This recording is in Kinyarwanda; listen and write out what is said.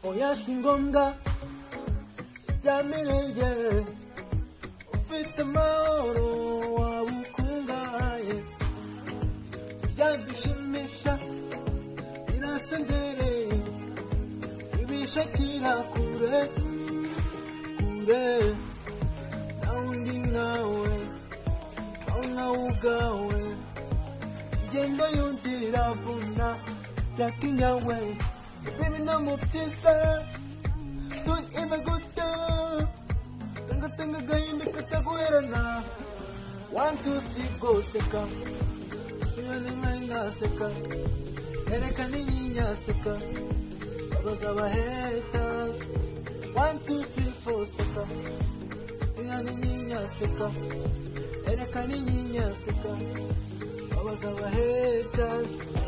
oya si ngombwa bya mirenge ufite amahoro waba ukungahaye byadushimisha birasa ndereye ibishakira kure kure nta wundi nkawe aho nkawe ubwawe ngenda yundi iravuna byakinyawe bibi no mu byiza tuyibe guta tangatanga agahinda kataguherana one two three go seka inyoni mwari ntaseka herekana inyinya seka babaza abaheta one two three four seka inyoni nyinya seka herekana inyinya seka babaza abaheta